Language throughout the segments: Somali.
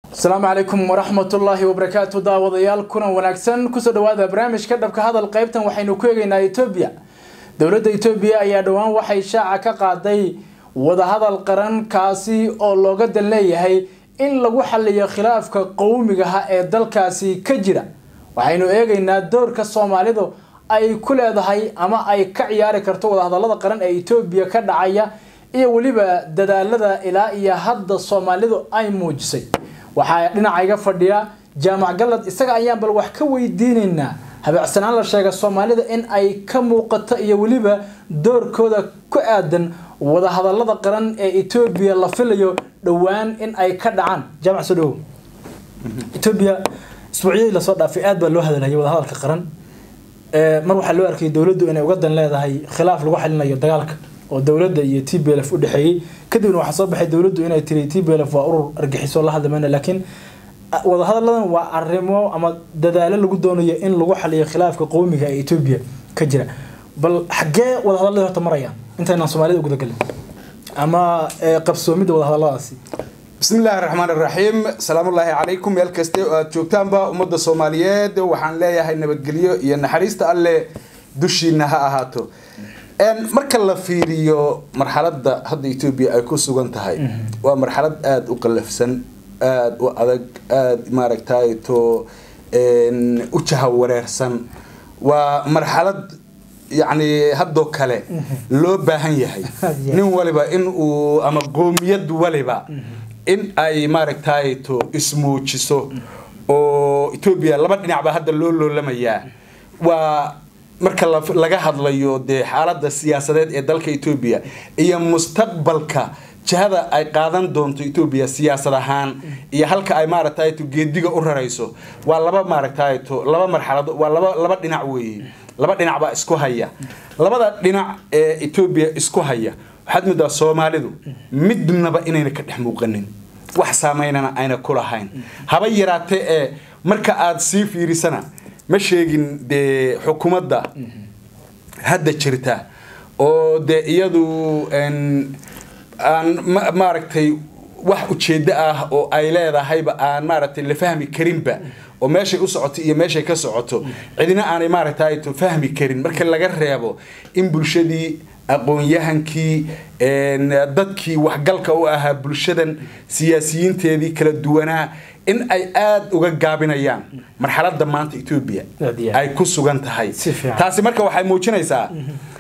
asalaamu calaykum waraxmatullaahi wabarakaatu daawadayaal kulan wanaagsan kusoo dhawaada barnaamijka dhabka hadal qaybtan waxaynu ku eegaynaa etoobiya dowladda etoobiya ayaa dhowaan waxay shaaca ka qaaday wadahadal qaran kaasi oo looga dan leeyahay in lagu xaliyo khilaafka qowmigaha ee dalkaasi ka jira waxaynu eegaynaa doorka soomaalidu ay ku leedahay ama ay ka ciyaari karto wadahadalada qaran ee etoobiya ka dhacaya iyo weliba dadaalada ilaa iyo hadda soomaalidu ay muujisay waxaa dhinaca iga fadhiya jaamac galad isaga ayaan bal wax ka weydiinaynaa habeecsanaan la sheega soomaalida in ay ka muuqato iyo weliba doorkooda ku aadan wadahadalada qaran ee etoobiya la filayo dhowaan in ay ka dhacaan jaamac soo dhawow etoobiya isbuucyadii lasoo dhaafay aad baa loo hadalhayay wadahadalka qaran mar waxaa loo arkayay dowladdu inay uga dan leedahay khilaaf lagu xalinayo dagaalka oo dowladda iyo t b lf u dhexeeyey kadibna waxaa soo baxay dowladdu inay tiri t b lf waa urur argixiso la hadlamayna laakiin wadahadalladan waa arrimo ama dadaalo lagu doonayo in lagu xaliyo khilaafka qowmiga ee etoobiya ka jira bal xaggee wadahadalladii horta marayaan intaynaan soomaalida gudagelin ama qabsoomidda wadahadalladaasi bismi illaahi raxmaan iraxiim salaamullaahi calaykum meel kaste oo aada joogtaanba ummadda soomaaliyeed waxaan leeyahay nabadgelyo iyo naxariista alleh dushiina ha ahaato marka la fiiriyo marxaladda hadda etoobiya ay ku sugan tahay waa marxalad aada u qallafsan aada u adag aada maaragtay to u jaha wareersan waa marxalad yacni haddoo kale loo baahan yahay nin waliba in uu ama qoomiyad waliba in ay maaragtay to ismuujiso oo etoobiya laba dhinac baa hadda loo loolamayaa waa marka laga hadlayo dee xaalada siyaasadeed ee dalka etoobiya iyo mustaqbalka jihada ay qaadan doonto etoobiya siyaasad ahaan iyo halka ay maaragtay to geediga u rarayso waa laba maaragtay to laba marxalado waa laba laba dhinac weeye laba dhinac baa isku haya labada dhinac ee etoobiya isku haya waxaad moodaa soomaalidu midnaba inayna ka dhex muuqanin wax saameynana ayna ku lahayn haba yaraatee ee marka aada sii fiirisana ma sheegin dee xukuumadda hadda jirta oo dee iyadu aan maaragtay wax ujeeddo ah oo ay leedahayba aan maaragtay la fahmi karinba oo meeshay u socoto iyo meeshay ka socoto cidina aanay maaragtay to fahmi karin marka laga reebo in bulshadii aqoon-yahankii dadkii waxgalka u ahaa bulshadan siyaasiyiinteedii kala duwanaa in ay aada uga gaabinayaan marxaladda maanta etoobiya ay ku sugan tahay taasi marka waxay muujinaysaa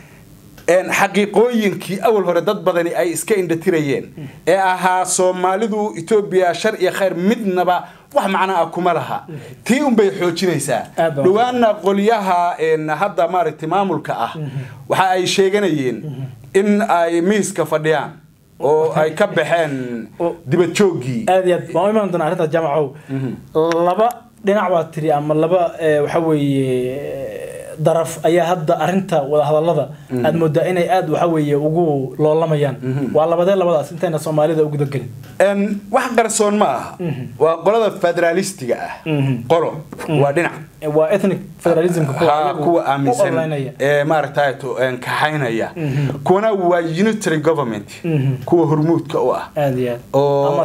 xaqiiqooyinkii awal hore dad badani ay iska indhatirayeen ee ahaa soomaalidu etoobiya shar iyo khayr midnaba wax macno ah kuma laha tii unbay xoojinaysaa dhawaana qolyaha hadda maaragtay maamulka ah waxa ay sheeganayeen in ay miiska fadhiyaan oo ay ka baxeen dibad jooggii aad iyo aad waan u imaan doonaa arrintaas jaamacow laba dhinac baa tiri ama laba waxa weeye daraf ayaa hadda arinta wadahadalada aad moodaa inay aada waxa weeye ugu loolamayaan waa labadee labadaas intayna soomaalida u gudagelin wax qarsoon ma aha waa qolada federaalistiga ah qolo waa dhinac waa ethnic federalismka kuwa aaminsan ee maaragtay kaxaynaya kuwana waa unitary government kuwa hormuudka u ah oo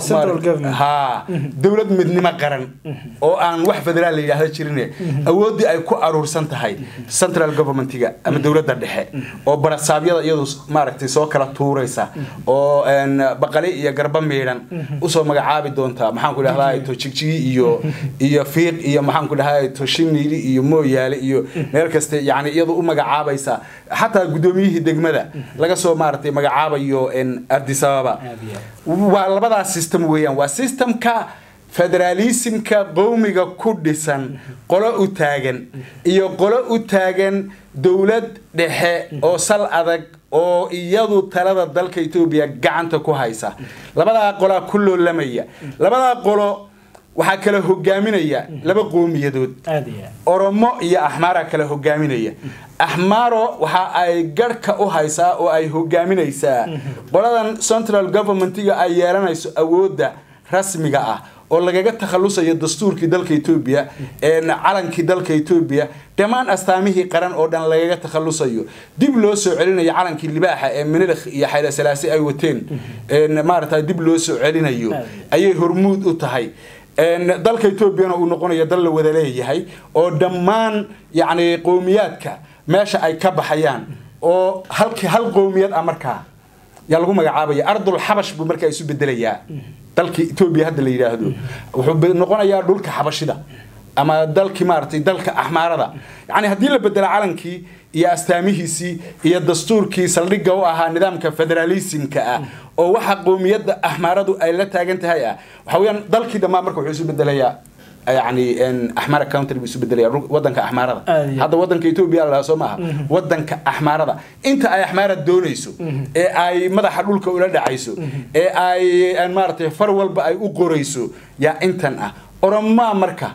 ha dowlad midnimo qaran oo aan wax federaal la yidhaahda jirin awooddii ay ku aruursan tahay central governmentiga ama dowladda dhexe oo barasaabyada iyadu maaragtay soo kala tuuraysa oo baqali iyo garba miidhan usoo magacaabi doonta maxaan ku dhahdaa to jigjigi iyo iyo fiiq iyo maxaan ku dhahdaa to shimili iyo mooyaale iyo meel kaste yani iyadu u magacaabaysa xataa guddoomiyihii degmada laga soo maaragtay magacaabayo ardis ababa waa labadaas system weeyaan waa systemka federaalismka qowmiga ku dhisan qolo u taagan iyo qolo u taagan dowlad dhexe oo sal adag oo iyadu talada dalka etoobiya gacanta ku haysa labadaa qolaa ku loolamaya labadaa qolo waxaa kala hogaaminaya laba qowmiyadood oromo iyo axmaara kala hogaaminaya axmaaro waxa ay garhka u haysaa oo ay hogaaminaysaa qoladan central governmentiga ay yeelanayso awoodda rasmiga ah oo lagaga takhalusayo dastuurkii dalka etoobiya calankii dalka etoobiya dhammaan astaamihii qaran oo dhan lagaga takhalusayo dib loo soo celinayo calankii libaaxa ee minilkh iyo xayla salaasi ay wateen maarata dib loo soo celinayo ayay hormuud u tahay dalka etoobiyana uu noqonayo dal la wada leeyahay oo dhammaan yacni qowmiyaadka meesha ay ka baxayaan oo halkii hal qowmiyad ah markaa yaa lagu magacaabaya ardul xabash buu markaa isu bedelayaa dalkii etoobiya hadda la yidhaahdo wuxuu noqonayaa dhulka xabashida ama dalkii maaragtay dalka axmaarada yacni haddii la bedelo calankii iyo astaamihiisii iyo dastuurkii saldhigga u ahaa nidaamka federaalismka ah oo waxa qowmiyadda axmaaradu ay la taagan tahay ah waxa weeyaan dalkii dhammaan marka wuxuu isu bedelayaa يعني ان احمر كاونتري بيسو بدل ودنك احمرده هذا ودنك ايثيوبيا لا سو maaha wadanka axmaarada inta ay axmaarad doonayso ee ay madaxa dhulka ula dhacayso ee ay aan maartay far walba ay u qorayso yaa intan ah oroma marka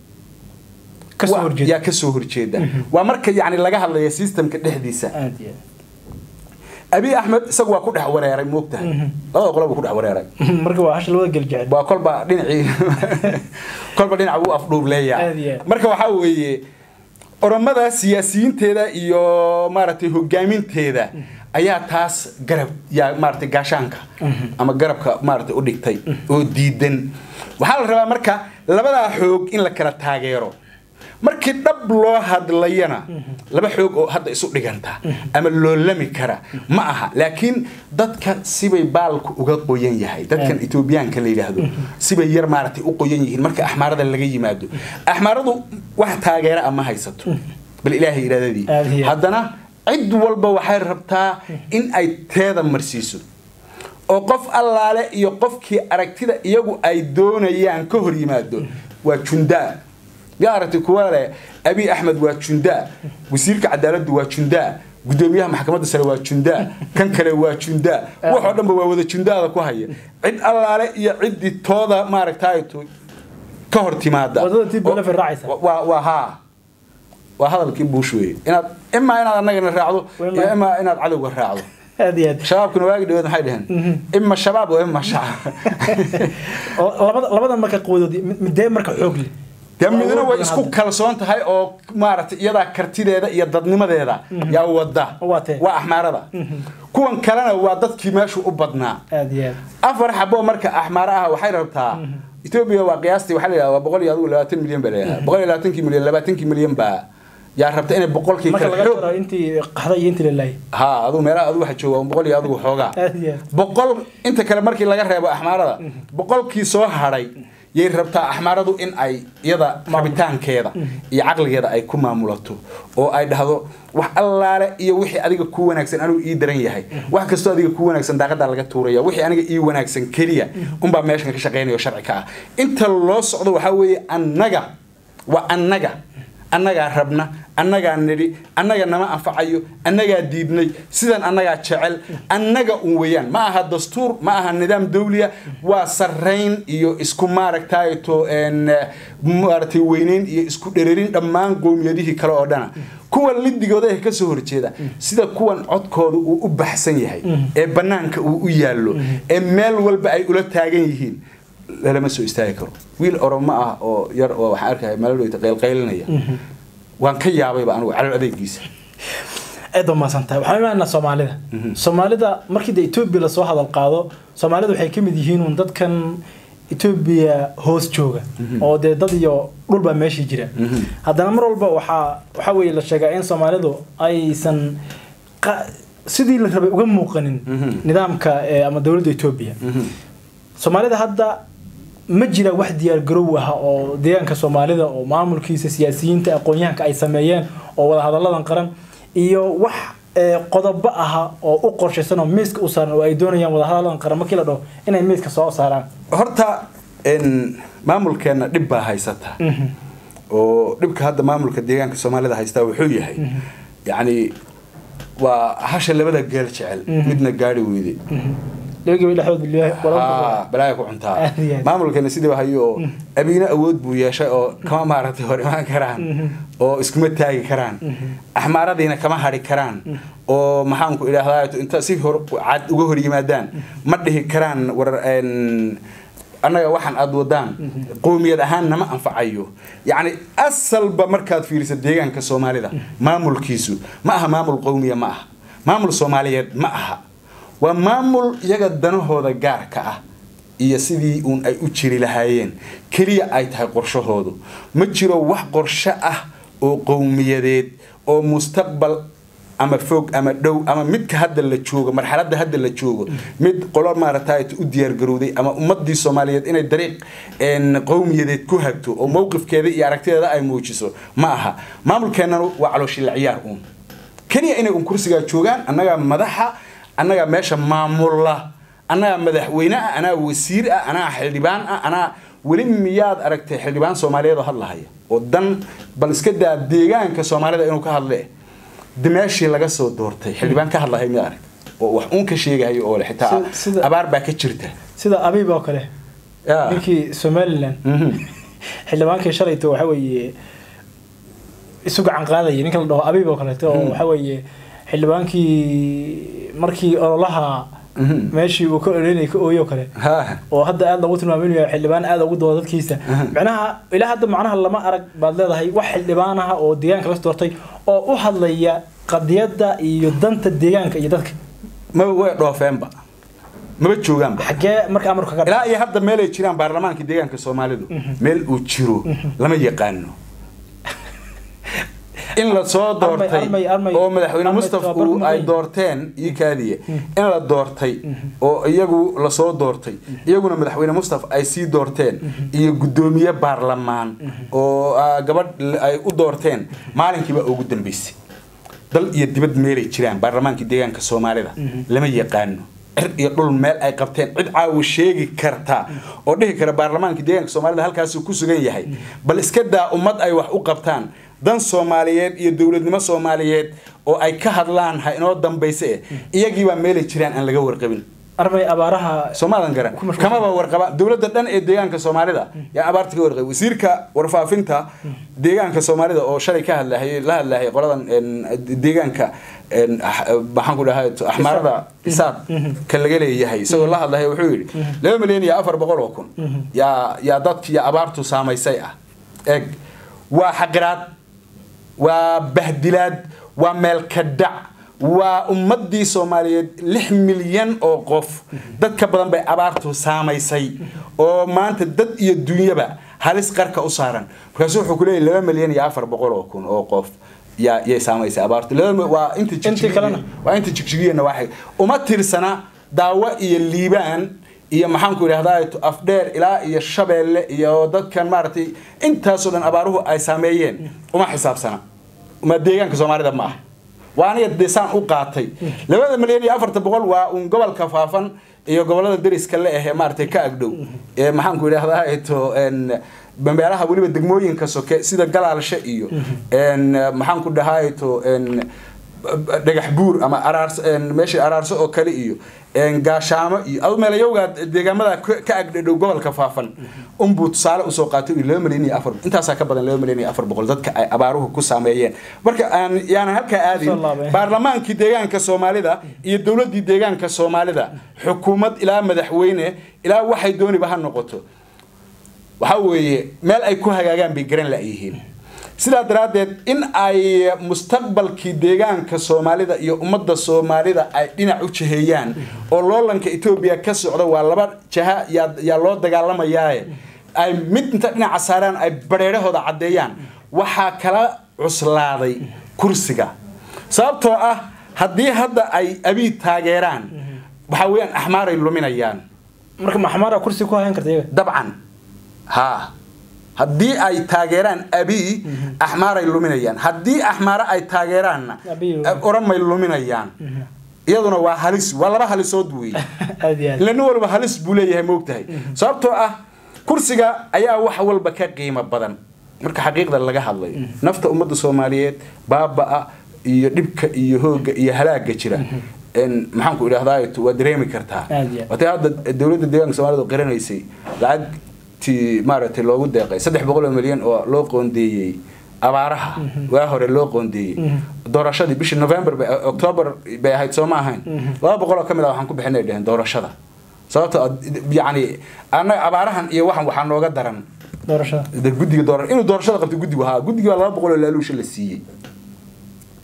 yaa ka soo horjeeda waa marka yani laga hadlaya systemka dhexdiisa abi axmed isagu waa ku dhex wareeray moogtahay labada qolob ku dhex wareeray marka waa hash labada geljecel waa kolba dhinacii kolba dhinac uu afdhuub leeyahay marka waxaa weeye oromada siyaasiyiinteeda iyo maaragtay hogaaminteeda ayaa taas garab yaa maaragtay gaashaanka ama garabka maaragtay u dhigtay oo diidan waxaa la rabaa marka labadaa xoog in la kala taageero markii dhab loo hadlayana laba xoog oo hadda isu dhiganta ama loolami kara ma aha laakiin dadka sibay baalku uga qoyan yahay dadkan etoobiyaanka la yidhaahdo sibay yar maaragtay u qoyan yihiin marka axmaarada laga yimaado axmaaradu wax taageera ama haysato bal ilaahay iraadadii haddana cid walba waxay rabtaa in ay teeda marsiiso oo qof allaale iyo qofkii aragtida iyagu ay doonayaan ka hor yimaado waa jundaa yaa aragtay kuwa leh abi axmed waa jundaa wasiirka cadaaladdu waa jundaa gudoomiyaha maxkamadda sare waa jundaa kan kale waa jundaa waxoo dhanba waa wada jundaada ku haya cid allaale iyo ciddii tooda maaragtay ka hor timaada waa haa waa hadalkii buush weeye inaad imaa inaad annagana raacdo iyo imaa inaad cadowga raacdo shabaabkuna waagi dhaweed maxay dhaheen ima shabaab oo ima shacab labada marka qoodood midee marka xoog leh dee midna way isku kalsoon tahay oo maaragtay iyadaa kartideeda iyo dadnimadeeda yaa wada waa axmaarada kuwan kalena waa dadkii meeshu u badnaa afar xabo marka axmaaro ah waxay rabtaa etoobiya waa qiyaastii waxaa la yidhahdaa waa boqol iyo adigu labaatan milyan baa leeyahay boqol iyo labaatankii milyan labaatankii milyan baa yaa rabta inay boqolkii ha adigu meelaha adigu waxa jooga boqol iyo adigu xoogaa boqol inta kale markii laga reebo axmaarada boqolkii soo hadhay yay rabtaa axmaaradu in ay iyada rabitaankeeda iyo caqligeeda ay ku maamulato oo ay dhahdo wax allaale iyo wixii adiga ku wanaagsan anuu ii daran yahay wax kastoo adiga ku wanaagsan daaqadaa laga tuuraya wixii aniga ii wanaagsan keliya unbaa meeshan ka shaqaynayo sharci ka ah inta loo socdo waxaa weeye annaga waa annaga annagaa rabna annagaa nidhi annaga nama anfacayo annagaa diidnay sidan annagaa jecel annaga un weeyaan ma aha dastuur ma aha nidaam dawliya waa sarrayn iyo isku maaragtayto maaragtay weyneyn iyo isku dhererin dhammaan qowmiyadihii kale oo dhana kuwa lidigooda ee kasoo horjeeda sida kuwan codkooda uu u baxsan yahay ee bannaanka uu u yaallo ee meel walba ay ula taagan yihiin lalama soo istaagi karo wiil oromo ah oo yar oo waxaan arkaya maaladhoyta qaylqaylinaya waan ka yaabayba anigu calal adeegiisa aad umaasantahay waxaan imaanaa soomaalida soomaalida markii de etoobiya lasoo hadal qaado soomaalida waxay ka mid yihiin un dadkan etoobiya hoos jooga oo dee dad iyo dhulbaa meeshii jira haddana mar walba waxaa waxaa weeye la sheegaa in soomaalidu aysan sidii la rabay uga muuqanin nidaamka ama dowladda etoobiya soomaalida hadda ma jira wax diyaar garow ah oo deegaanka soomaalida oo maamulkiisa siyaasiyiinta aqoon-yahanka ay sameeyeen oo wada hadalladan qaran iyo wax qodobo aha oo u qorshaysan oo miiska u saaran oo ay doonayaan wada hadalladan qaran markii la dhaho inay miiska soo saaraan horta maamulkeenna dhib baa haysata oo dhibka hadda maamulka deegaanka soomaalida haystaa wuxuu yahay yacni waa hasha labada geel jecel midna gaari weyde balaaga ku cuntaa maamulkeena sidiiba hayo oo abiina awood buu yeeshay oo kama maaragtay hor imaan karaan oo iskuma taagi karaan axmaaradiina kama hadhi karaan oo maxaanku idhaahdaa inta si hor cad uga hor yimaadaan ma dhihi karaan war annaga waxaan aada wadaan qowmiyad ahaan nama anfacayo yacni asalba markaad fiiriso deegaanka soomaalida maamulkiisu ma aha maamul qowmiya ma aha maamul soomaaliyeed ma aha waa maamul iyaga danahooda gaarka ah iyo sidii uun ay u jiri lahaayeen keliya ay tahay qorshahoodu ma jiro wax qorsho ah oo qowmiyadeed oo mustaqbal ama fog ama dhow ama midka hadda la joogo marxaladda hadda la joogo mid qolo maaragtay u diyaargarowday ama ummadii soomaaliyeed inay dariiq qowmiyadeed ku hagto oo mowqifkeeda iyo aragtideeda ay muujiso ma aha maamulkeennan waa calooshila ciyaar uun keliya inay un kursigaa joogaan annagaa madaxa annagaa meesha maamulla annagaa madaxweyne ah anaa wasiir ah anaa xildhibaan ah anaa weli miyaad aragtay xildhibaan soomaaliyeed oo hadlahaya oo dan bal iska daa deegaanka soomaalida inuu ka hadle meeshii laga soo doortay xildhibaan ka hadlahay mid arag oo wax uun ka sheegahayo oo xitaa abaar baa ka jirta sida abiib oo kale ninkii somalilan xildhibaankii shalayto waxa weeye isu gacan qaadaya ninka la dhaho abiib oo kaleeto oo waxa weeye xildhibaankii markii ololaha meeshii uu ka oreynay ka ooyo kale oo hadda aada lagu tilmaaminayo xildhibaan aada ugu dooda dadkiisa macnaha ilaa hadda macnaha lama arag baad leedahay wax xildhibaan ah oo deegaanka laga doortay oo u hadlaya qadiyadda iyo danta deegaanka iyo dadka maba way dhoofeenba maba joogaanba xagee marka amarka ka ilaa iyo hadda meel ay jiraan baarlamaanka deegaanka soomaalidu meel uu jiro lama yaqaano in la soo doortay oo madaxweyne mustafa ay doorteen iyo kaadiye in la doortay oo iyagu lasoo doortay iyaguna madaxweyne mustafa ay sii doorteen iyo guddoomiye baarlamaan oo gabadh ay u doorteen maalinkiiba ugu dambeysay dal iyo dibad meelay jiraan baarlamaankii deegaanka soomaalida lama yaqaano cir iyo dhul meel ay qabteen cid caawa sheegi karta oo dhihi kara baarlamaankii deegaanka soomaalida halkaasuu ku sugan yahay bal iska daa ummad ay wax u qabtaan dan soomaaliyeed iyo dowladnimo soomaaliyeed oo ay ka hadlaan ha inoo dambaysa eh iyagiibaa meelay jiraan aan laga warqabin arbay abaaraha soomaadan garan kamaba warqaba dowladda dhan ee deegaanka soomaalida yaa abaarta ka warqabay wasiirka warfaafinta deegaanka soomaalida oo shalay ka hadlahay la hadlahay qoladan deegaanka maxaan ku dhahay axmaarada isaad ka laga leeyahay isagoo la hadlahay wuxuu yidhi laba milyan iyo afar boqol oo kun yaa yaa dadkii abaartu saamaysay ah eeg waa xaqiraad waa bahdilaad waa meelka dhac waa ummadii soomaaliyeed lix milyan oo qof dad ka badan bay abaartu saamaysay oo maanta dad iyo dunyaba halis qarka u saaran markaasu wuxuu kuleeyahy laba milyan iyo afar boqol oo kun oo qof yaa yay saamaysay abaartu waa inta waa inta jigjigiyana waxay uma tirsana daawo iyo liibaan iyo maxaanku idhahdaa afdheer ilaa iyo shabeelle iyo dadkan maaragtay intaasoo dhan abaaruhu ay saameeyeen uma xisaabsana ma deegaanka soomaalida ma ah waa aniga desaan u qaatay labada milyan iyo afarta boqol waa uun gobolka faafan iyo gobolada dariska le ahee maaragtay ka agdhow ee maxaanku idhahdaa to meelaha weliba degmooyinka soke sida galaalshe iyo maxaanku dhahaa to dhagax buur ama meeshii araarso oo kale iyo gaashaamo iyo adu meelayowgaa deegaamada ka agdhadhow gobolka faafan unbuu tusaale usoo qaatay laba milyan iyo afar intaasaa ka badan laba milyan iyo afar boqol dadka ay abaaruhu ku saameeyeen marka aan yaanan halkaa aadin baarlamaankii deegaanka soomaalida iyo dowladdii deegaanka soomaalida xukuumad ilaa madaxweyne ilaa waxay dooniba ha noqoto waxa weeye meel ay ku hagaagaan bay garan la'yihiin sidaa daraaddeed in ay mustaqbalkii deegaanka soomaalida iyo ummadda soomaalida ay dhinac u jiheeyaan oo loolanka etoobiya ka socda waa laba jaha yaa loo dagaalamayaaye ay mid inta dhinaca saaraan ay bareerahooda caddeeyaan waxaa kala cuslaaday kursiga sababtoo ah haddii hadda ay abiid taageeraan waxaa weeyaan axmaaray luminayaan marka maxmaara kursi ku hayn karta iyaga dabcan haa haddii ay taageeraan abii axmaaray luminayaan haddii axmaare ay taageeraanna oramay luminayaan iyaduna waa halis waa laba halisood weeye ila nin walba halis buu leeyahay moogtahay sababtoo ah kursiga ayaa wax walba ka qiimo badan marka xaqiiqda laga hadlayo nafta ummadda soomaaliyeed baaba-a iyo dhibka iyo hooga iyo halaaga jira maxaanku idhahdaa waa dareemi kartaa watay hadda dowladda deegaanka soomaalida qiranaysay lacag ti maaragtay loogu deeqay saddex boqol oo milyan oo loo qoondeeyey abaaraha waa hore loo qoondeeyey doorashadii bishii november october bay ahayd soo ma ahayn laba boqol oo ka mid ah waxaan ku bixinay dheheen doorashada sababto yacni annaga abaarahan iyo waxan waxaa nooga daran doorashada guddiga doora inuu doorashada qabto guddigu haa guddigii waa laba boqol oo laaluusha la siiyey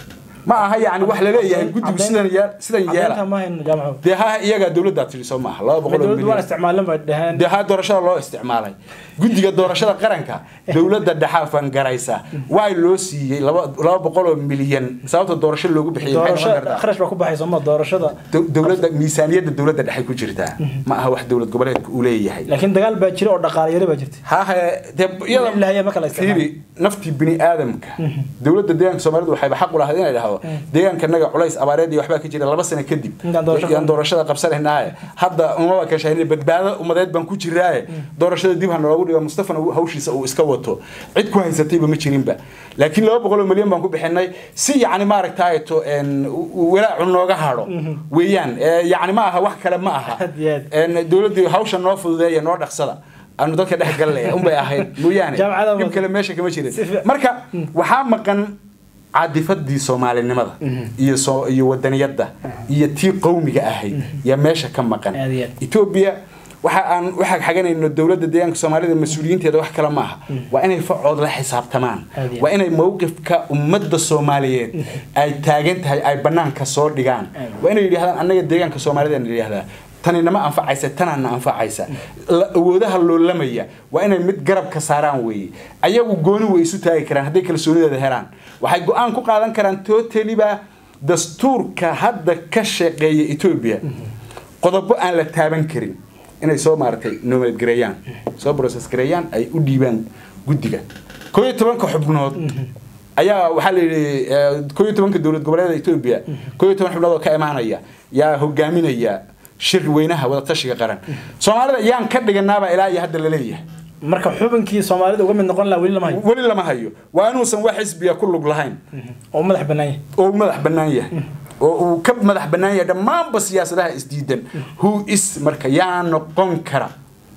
ma aha yani wax laleeyahay guddigu sidan yee- sidan yeela caddeynta ma hayno jaamaco dee ha iyagaa dowladdaa tiri soo maaha laba boqol oo dowladdu waan milyan isticmaalan bay dhaheen dee ha doorashada loo isticmaalay guddiga doorashada qaranka dowladda dhexa fangaraysa waa loo siiyey laba laba boqol oo milyan sababta doorasho loogu bixiyey maxay noqon doorasho kartaa kharash baa ku baxaysa ma doorashada Do- dowladda miisaaniyadda dowladda dhexe ku jirtaa ma aha wax dowlad goboleedka uu leeyahay laakiin dagaal baa jira oo dhaqaale yari baa jirta hahe dee iyada ilaahay ma kala isticmaalo. fiiri naftii bini aadamka dowladda deegaanka soomaalidu waxayba xaq u lahayd inay dhahdo deegaankanaga culays abaareed iyo waxbaa ka jira laba sano kadib Intaan doorasho yaan doorashada qabsanaynaaye hadda umaba ka shahayna badbaado umadeed baan ku jiraaye doorashada dib ha naloogu dhigo mustafana uu hawshiisa uu iska wato cid ku haysatayba ma jirinba laakiin laba boqol oo milyan baan ku bixinay si yacni maaragtaay to een, u- u- walaacu nooga hadho weeyaan Ee, yacni ma aha wax kale ma aha Aad iyo aad. Een, dowladdu hawsha noo fududeeya noo dhaqsada aanu dadka dhex galle unbay ahayd mooyaane Jaamacada dhib wada. kale meesha kama jirin Si fiican. marka waxaa maqan cadifadii soomaalinimada iyo soo iyo wadaniyadda iyo tii qowmiga ahayd yaa meesha ka maqan Aad iyo aad. etoobiya waxa aan waxa xaganayno dowladda deegaanka soomaalida mas-uuliyiinteeda wax kale maaha waa inay facood la xisaabtamaan Aad iyo aad. waa inay mowqifka ummadda soomaaliyeed ay taagan tahay ay banaanka soo dhigaan Aad. waa inay yidhahdaan annaga deegaanka soomaalida na yidhahdaa tani nama anfacaysa tanaana anfacaysa La- awoodaha loolamaya waa inay mid garab ka saaraan weeye ayagu gooni way isu taagi karaan hadday kalsoonideeda helaan waxay go-aan ku qaadan karaan totaliba dastuurka hadda ka shaqeeya etoobiya qodobo aan la taaban karin inay soo maaratay noomad gareeyaan soo process gareeyaan ay u dhiibaan guddiga koo iyo tobanka xubnood ayaa waxaa la yidhi eh, koo iyo tobanka dowlad goboleeda etoobiya koo iyo toban xubnood oo ka imaanaya yaa hogaaminaya shir weynaha wadatashiga qaran soomaalida yaan ka dhiganaaba ilaa iyo hadda laleeyahay marka xubinkii soomaalida uga mid noqon lahaa weli lama hayo weli lama hayo waa inuusan wax xisbiya ku lug lahayn oo madax bannaan yahay oo uu madax bannaan yahay oo uu ka madax bannaan yahay dhammaanba siyaasadaha isdiidan who is marka yaa noqon kara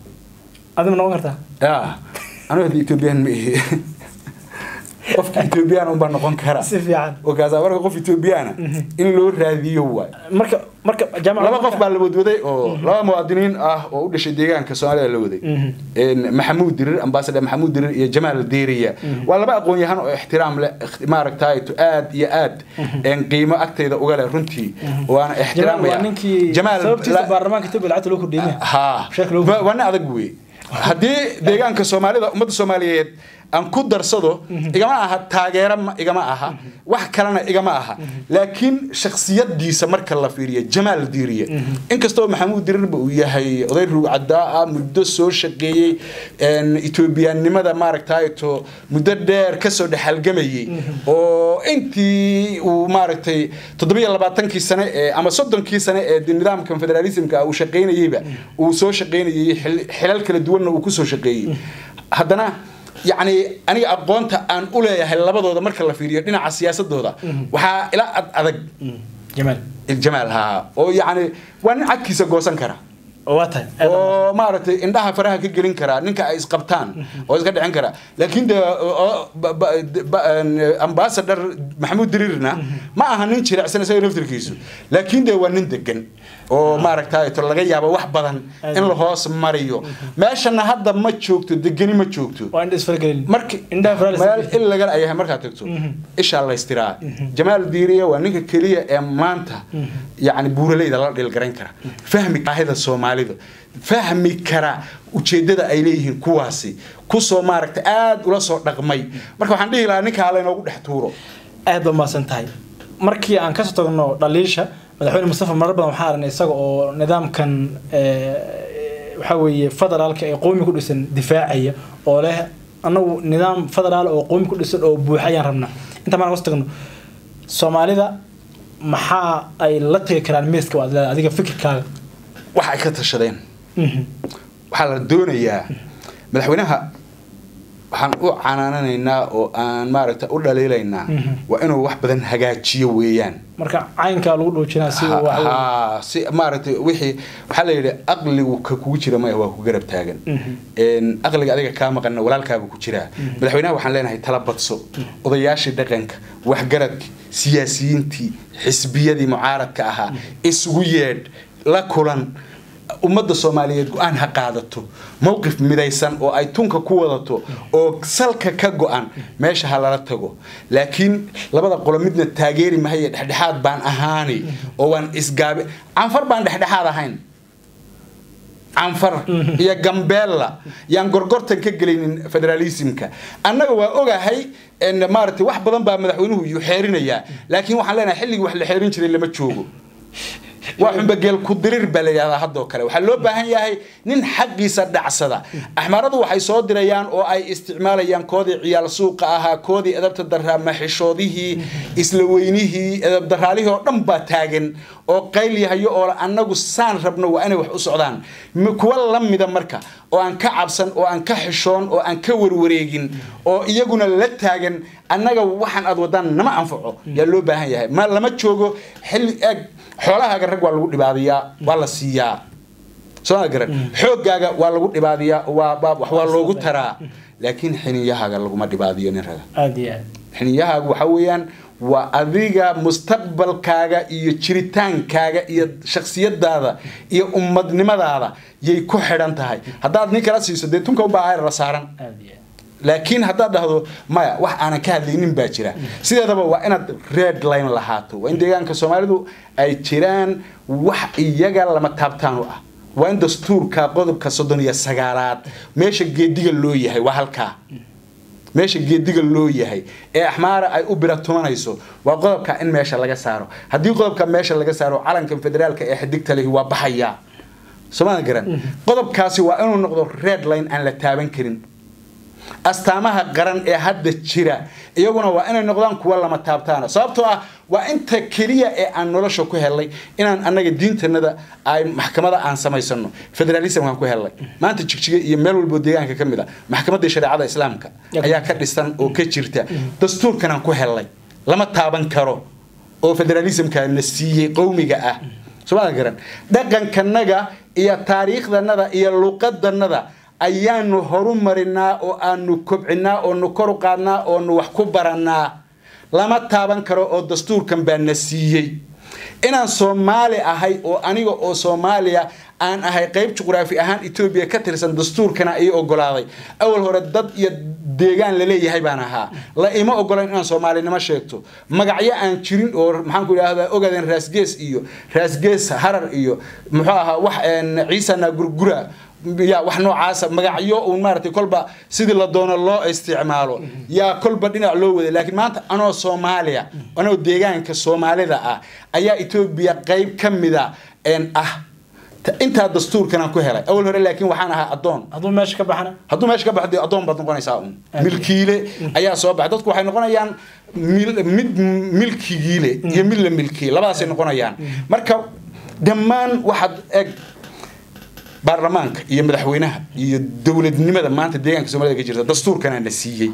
adima noqon kartaa ah anu hadda etoobiyaan ma ihi qofka etoobiyaan unbaa noqon kara si fiican wakaasa marka qof etoobiyaana in loo raadiyo waay marka marka jaamac laba qof baa la wadwaday oo laba muwaadiniin ah oo u dhashay deegaanka soomaalida la waday Een, maxamuud dirir ambaasador maxamuud dirir iyo jamaal deeriya waa laba aqoon-yahan oo ixtiraam leh ikht- maaragtay to aad iyo aad een, qiimo agtayda uga leh runtii waana jamaal ixtiraamaya waa ninkii sababtiisa baarlamaanka etoobiya lacagta loo kordhiyay ha Sheekh Lowry. wa- waa nin adag wey haddii deegaanka soomaalida ummadda soomaaliyeed aan ku darsado igama aha taageero ma- igama aha wax kalena igama aha laakiin shaksiyadiisa marka la fiiriyo jamaal diiriye inkastoo maxamuud dirirba uu yahay oday ruugcadaa ah muddo soo shaqeeyey een, etoobiyaannimada maaragtay to muddo dheer kasoo dhexalgamayey oo intii uu maaragtay toddobiyo labaatankii sane ee ama soddonkii sane ee de- nidaamkan federalismka uu shaqaynayeyba uu soo shaqaynayey xil- xilal kala duwanna uu kusoo shaqeeyey haddana yacni aniga aqoonta aan u leeyahay labadooda marka la fiiriyo dhinaca siyaasadooda waxaa ila ad adag jamaal jamaal haa oo yacni waa nin cadkiisa goosan kara oo waa tahay aad baan oo maaragtay indhaha faraha ka gelin karaa ninka ay isqabtaan oo iska dhicin karaa laakiin de oo- ba- ba- ba- een, ambassador maxamuud diriirna ma aha nin jilicsan isaga laftirkiisu laakiin de waa nin degan oo maaragtay to laga yaabo wax badan in la hoos mariyo meeshana hadda ma joogto degani ma joogto waa indha isfargelin marki indhaha faraha meel il laga ayahay markaad tagto ishaa laystiraa jamaal diiriya waa ninka keliya ee maanta yacni buuraleyda la dhilgarayn kara fahmi baahida soomaalida fahmi kara ujeedada ay leeyihiin kuwaasi kusoo maaragta aad ula soo dhaqmay marka waxaan dhihi lahaa ninka hala inoogu dhex tuuro aad baa mahadsan tahay markii aan kasoo tagno dhaliisha madaxweyne mustafa marar badan waxaa aragnay isaga oo nidaamkan eh, waxaa weeye federaalka ee qoomi ku dhisan difaacaya oo leh anagu nidaam federaal oo qoomi ku dhisan oo buuxa ayaan rabnaa inta maan kasoo tagno soomaalida maxaa ay la tagi karaan miiska waad leedahay adiga fikirkaaga waxa ay ka tashadeen waxaa la doonayaa madaxweynaha waxaan u canaananaynaa oo aan maaragta u dhaliilaynaa waa inuu wax badan hagaajiyo weeyaan marka caynkaa lagu dhuujinaa si uu waxa weeye- ha si maaragtay wixii waxaa la yidhi aqligu ka kugu jira maya waa ku garab taagan Een, aqliga adiga kaa maqanna walaalkaaba ku jiraa madaxweynaha waxaan leenahay tala badso odayaashii dhaqanka waxgaradki siyaasiyiintii xisbiyadii mucaaradka ahaa isugu yeedh la kulan ummadda soomaaliyeed go-aan ha qaadato mowqif midaysan oo ay tunka ku wadato oo salka ka go-an meesha ha lala tago laakiin labada qolo midna taageeri mahaye dhexdhexaad baan ahaani oo waan isgaabe canfar baan dhexdhexaad ahayn canfar iyo gambeella yaan gorgortan ka gelaynin federalismka annaga waa ogahay maaragtay wax badan baa madaxweynuhu yu xeerinayaa laakiin waxaan leenahay xilligii wax la xeerin jiray lama joogo waa xumbageel ku dirir baa la yidhahdaa haddoo kale waxaa loo baahan yahay nin xaqiisa dhacsada axmaaradu waxay soo dirayaan oo ay isticmaalayaan koodii ciyaal suuqa ahaa koodii edabta daraa maxishoodihii isla weynihii edabdaraalihii oo dhan baa taagan oo qayl yahayo oo annagu saan rabno waa inay wax u socdaan kuwa la mida marka oo aan ka cabsan oo aan ka xishoon oo aan ka warwareegin oo iyaguna la taagan annaga waxaan aad wadaan nama anfaco yaa loo baahan yahay ma lama joogo xilli eeg xoolahaaga rag waa lagu dhibaadiyaa waa la siiyaa soo garan xoogaaga waa lagu dhibaadiyaa wax waa loogu taraa laakiin xiniyahaaga laguma dhibaadiyo nin raga xiniyahaaga waxa weeyaan waa adiga mustaqbalkaaga iyo jiritaankaaga iyo shaksiyadaada iyo ummadnimadaada yay ku xidhan tahay haddaad nin kala siiso dee tunka ubaa ayr la saaran laakiin haddaad dhahdo maya wax aanan ka hadlaynin baa jira sideedaba waa inaad red line lahaato waa in deegaanka soomaalidu ay jiraan wax iyaga lama taabtaan u ah waa in dastuurka qodobka soddon iyo sagaalaad meesha geediga loo yahay waa halkaa meesha geediga loo yahay ee axmaara ay u biratumanayso waa qodobka in meesha laga saaro haddii qodobka meesha laga saaro calankan federaalka ee xidigta lehi waa baxayaa somaa garan qodobkaasi waa inuu noqdo red line aan la taaban karin astaamaha qaran ee hadda jira iyaguna waa inay noqdaan kuwa lama taabtaana sababtoo ah waa inta keliya ee aan nolosha ku helnay inaan annaga diintanada ay maxkamada aan samaysano federalismkaan ku helnay maanta jigjiga iyo meel walbo deegaanka ka mid a maxkamadii shareecada islaamka ayaa ka dhisan oo ka jirta dastuurkanaan ku helnay lama taaban karo oo federalismka na siiyey qowmiga ah somaa garan dhaqankanaga iyo taariikhdanada iyo luqadanada ayaanu horu marinaa oo aanu kobcinaa oonu kor u qaadnaa oonu wax ku barannaa lama taaban karo oo dastuurkan baa na siiyey inaan soomaali ahay oo aniga oo soomaaliya aan ahay qayb juqraafi ahaan etoobiya ka tirsan dastuurkana ii ogolaaday awal hore dad iyo deegaan laleeyahay baan ahaa la ima ogolayn inaan soomaalinimo sheegto magacyo aan jirin oo maxaanku idhaahdaa ogaadeen raasgees iyo raasgees harar iyo muxuu ahaa wax ciisana gurgura yaa wax noocaasa magacyo uun maaragtay kolba sidii la doono loo isticmaalo yaa kolba dhinac loo waday laakiin maanta anoo soomaaliya anoo deegaanka soomaalida ah ayaa etoobiya qayb ka mida ah intaa dastuurkanaan ku helay awal hore laakiin waxaan ahaa adoon hadduu meesha ka baxana hadduu meesha ka baxo dee adoon baad noqonaysaa un milkiile ayaa soo baxay dadku waxay noqonayaan mid milkigiile iyo mid la milkiye labadaasay noqonayaan marka dhammaan waxaad eg baarlamaanka iyo madaxweynaha iyo dowladnimada maanta deegaanka soomaalida ka jirta dastuurkana na siiyey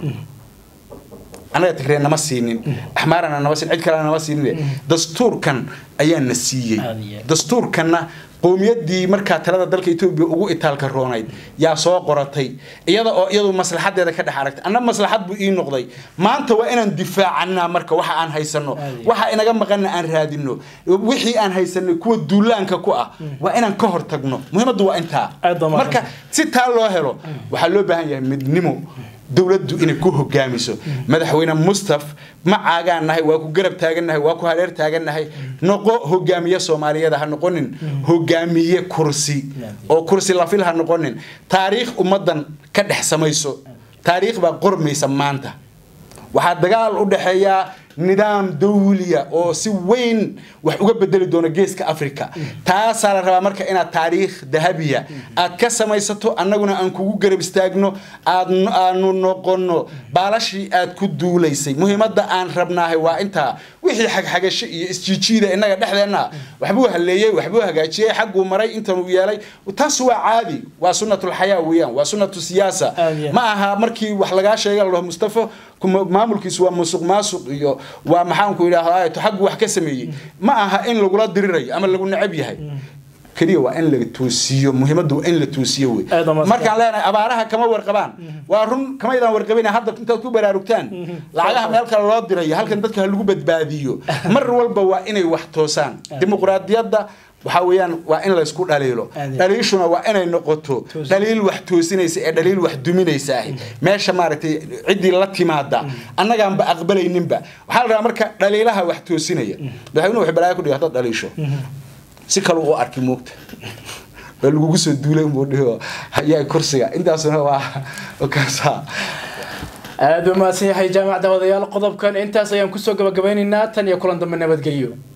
annaga tigree nama siinin axmaarana nama siin cid kalena nama siinin dastuurkan ayaa na siiyey dastuurkanna qowmiyadii markaa talada dalka etoobiya ugu itaalka roonayd yaa soo qoratay iyada oo iyadu maslaxadeeda ka dhex aragtay anna maslaxad buu ii noqday maanta waa inaan difaacannaa marka waxa aan haysano waxa inaga maqanna aan raadino wixii aan haysanay kuwa duulaanka ku ah waa inaan ka hor tagno muhiimaddu waa intaa marka si taa loo helo waxaa loo baahan yahay midnimo dowladdu inay ku hogaamiso madaxweyne mustaf ma caagaan nahay waa ku garab taagannahay waa ku hareer taagannahay noqo hogaamiye soomaaliyeed ha noqonin hogaamiye kursi oo kursi lafil ha noqonin taariikh ummaddan ka dhex samayso taariikh baa qormaysa maanta waxaa dagaal u dhexeeyaa nidaam dawliya oo si weyn wax uga bedeli doona geeska africa taasaa la rabaa marka inaad taariikh dahabiya aad ka samaysato annaguna aan kugu garab istaagno aanu noqono baalashii aad ku duulaysay muhiimadda aan rabnaahay waa intaa wixii xagxagasho iyo isjiijiida innaga dhexdeenna waxbuu haleeyey waxbuu hagaajiyey xagguu maray intanuu yeelay taas waa caadi waa sunnatulxayaa weeyaan waa sunnatu siyaasa ma aha markii wax lagaa sheega ladhaho mustafo maamulkiisu waa musuq maasuq iyo waa maxaanku idhaahdaa xaggu wax ka sameeyey ma aha in lagula dirirayo ama lagu necab yahay keliya waa in la toosiyo muhiimaddu waa in la toosiyo wey markaan leenahay abaaraha kama warqabaan waa run kamaydaan warqabin hadda intaad ku baraarugtaan lacagaha meel kale loo dirayo halkan dadka ha lagu badbaadiyo mar walba waa inay wax toosaan dimuqraadiyadda waxaa weeyaan waa in laysku dhaliilo Aad. dhaliishuna waa inay noqoto Toosin. dhaliil wax toosinaysa ee dhaliil wax duminaysa ahi meesha maaragtay ciddii la timaada annagaanba aqbalayninba waxaa la rabaa marka dhaliilaha wax toosinaya madaxweynuhu wuxuu balaayo ku dhigay haddaad dhaliisho si kale u arki moogta waa lagugu soo duulay unbuu dhihi hayaa kursiga intaasuna waa kaasaa aada u mahadsan yahay jaamac daawadayaal qodobkan intaas ayaan kusoo gabagabaynaynaa tan iyo kulan dambe nabadgelyo